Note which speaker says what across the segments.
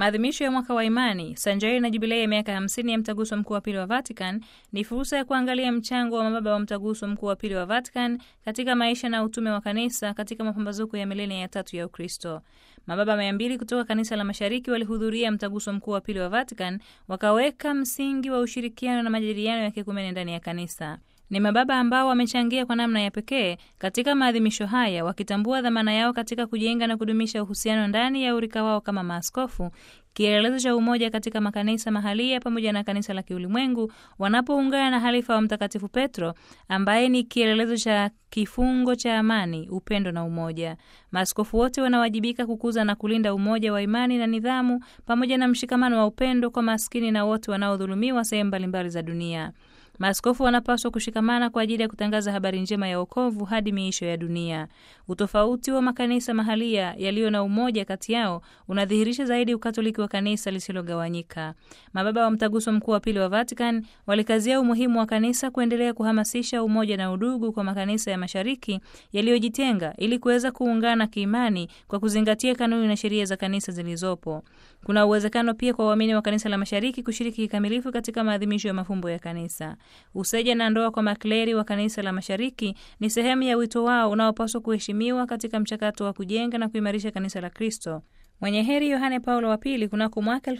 Speaker 1: Maadhimisho ya mwaka wa imani sanjari na jubilei ya miaka 50 ya mtaguso mkuu wa pili wa Vatican ni fursa ya kuangalia mchango wa mababa wa mtaguso mkuu wa pili wa Vatican katika maisha na utume wa kanisa katika mapambazuko ya milenia ya tatu ya Ukristo. Mababa mia mbili kutoka kanisa la mashariki walihudhuria mtaguso mkuu wa pili wa Vatican, wakaweka msingi wa ushirikiano na majadiliano ya kikumene ndani ya kanisa. Ni mababa ambao wamechangia kwa namna ya pekee katika maadhimisho haya, wakitambua dhamana yao katika kujenga na kudumisha uhusiano ndani ya urika wao kama maaskofu, kielelezo cha umoja katika makanisa mahalia pamoja na kanisa la kiulimwengu, wanapoungana na halifa wa Mtakatifu Petro ambaye ni kielelezo cha kifungo cha amani, upendo na umoja. Maaskofu wote wanawajibika kukuza na kulinda umoja wa imani na nidhamu pamoja na mshikamano wa upendo kwa maskini na wote wanaodhulumiwa sehemu mbalimbali za dunia. Maaskofu wanapaswa kushikamana kwa ajili ya kutangaza habari njema ya wokovu hadi miisho ya dunia. Utofauti wa makanisa mahalia yaliyo na umoja kati yao unadhihirisha zaidi ukatoliki wa kanisa lisilogawanyika. Mababa wa mtaguso mkuu wa pili wa Vatican walikazia umuhimu wa kanisa kuendelea kuhamasisha umoja na udugu kwa makanisa ya mashariki yaliyojitenga ili kuweza kuungana kiimani kwa kuzingatia kanuni na sheria za kanisa zilizopo. Kuna uwezekano pia kwa waamini wa kanisa la mashariki kushiriki kikamilifu katika maadhimisho ya mafumbo ya kanisa. Useja na ndoa kwa makleri wa kanisa la mashariki ni sehemu ya wito wao unaopaswa kuheshimiwa katika mchakato wa kujenga na kuimarisha kanisa la Kristo. Mwenye heri Yohane Paulo wa Pili kunako mwaka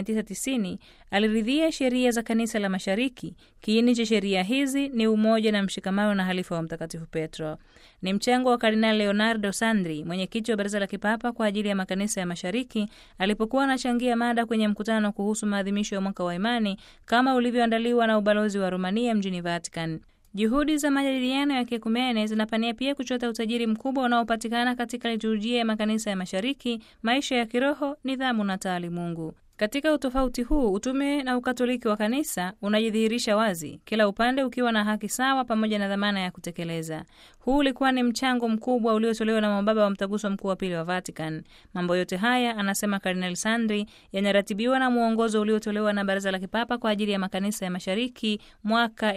Speaker 1: 1990 aliridhia sheria za kanisa la mashariki. Kiini cha sheria hizi ni umoja na mshikamano na halifa wa Mtakatifu Petro. Ni mchango wa Kardinali Leonardo Sandri, mwenyekiti wa Baraza la Kipapa kwa ajili ya makanisa ya mashariki, alipokuwa anachangia mada kwenye mkutano kuhusu maadhimisho ya mwaka wa imani kama ulivyoandaliwa na ubalozi wa Romania mjini Vatican. Juhudi za majadiliano ya kiekumene zinapania pia kuchota utajiri mkubwa unaopatikana katika liturujia ya makanisa ya mashariki, maisha ya kiroho, nidhamu na taalimungu. Katika utofauti huu, utume na ukatoliki wa kanisa unajidhihirisha wazi, kila upande ukiwa na haki sawa pamoja na dhamana ya kutekeleza. Huu ulikuwa ni mchango mkubwa uliotolewa na mababa wa mtaguso mkuu wa pili wa Vatican. Mambo yote haya, anasema Kardinali Sandri, yanaratibiwa na mwongozo uliotolewa na Baraza la Kipapa kwa ajili ya makanisa ya mashariki mwaka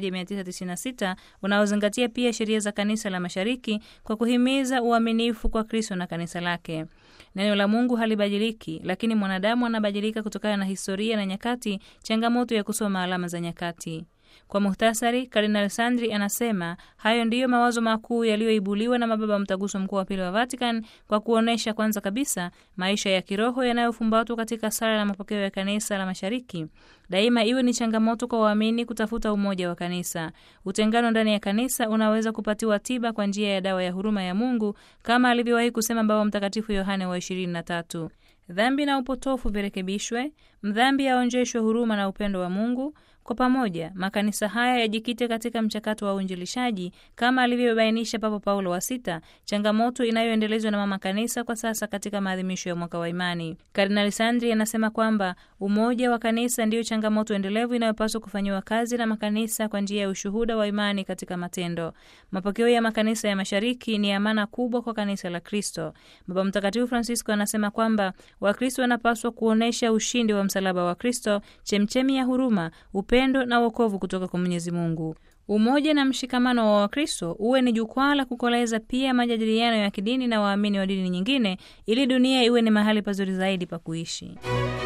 Speaker 1: 1996 unaozingatia pia sheria za kanisa la mashariki kwa kuhimiza uaminifu kwa Kristo na kanisa lake. Neno la Mungu halibadiliki, lakini mwanadamu anabadilika kutokana na historia na nyakati, changamoto ya kusoma alama za nyakati. Kwa muhtasari, Kardinal Sandri anasema hayo ndiyo mawazo makuu yaliyoibuliwa na mababa wa mtaguso mkuu wa pili wa Vatican kwa kuonyesha kwanza kabisa maisha ya kiroho yanayofumbatwa katika sala na mapokeo ya kanisa la mashariki. Daima iwe ni changamoto kwa waamini kutafuta umoja wa kanisa. Utengano ndani ya kanisa unaweza kupatiwa tiba kwa njia ya dawa ya huruma ya Mungu kama alivyowahi kusema Baba Mtakatifu Yohane wa 23. Dhambi na upotofu virekebishwe, mdhambi aonjeshwe huruma na upendo wa Mungu. Kwa pamoja makanisa haya yajikite katika mchakato wa uinjilishaji kama alivyobainisha Papa Paulo wa Sita, changamoto inayoendelezwa na mama kanisa kwa sasa katika maadhimisho ya mwaka wa imani. Kardinali Sandri anasema kwamba umoja wa kanisa ndiyo changamoto endelevu inayopaswa kufanyiwa kazi na makanisa kwa njia ya ushuhuda wa imani katika matendo. Mapokeo ya makanisa ya mashariki ni amana kubwa kwa kanisa la Kristo. Baba Mtakatifu Francisco anasema kwamba Wakristo wanapaswa kuonyesha ushindi wa msalaba wa Kristo, chemchemi ya huruma upendo na wokovu kutoka kwa Mwenyezi Mungu. Umoja na mshikamano wa Wakristo uwe ni jukwaa la kukoleza pia majadiliano ya kidini na waamini wa dini nyingine, ili dunia iwe ni mahali pazuri zaidi pa kuishi.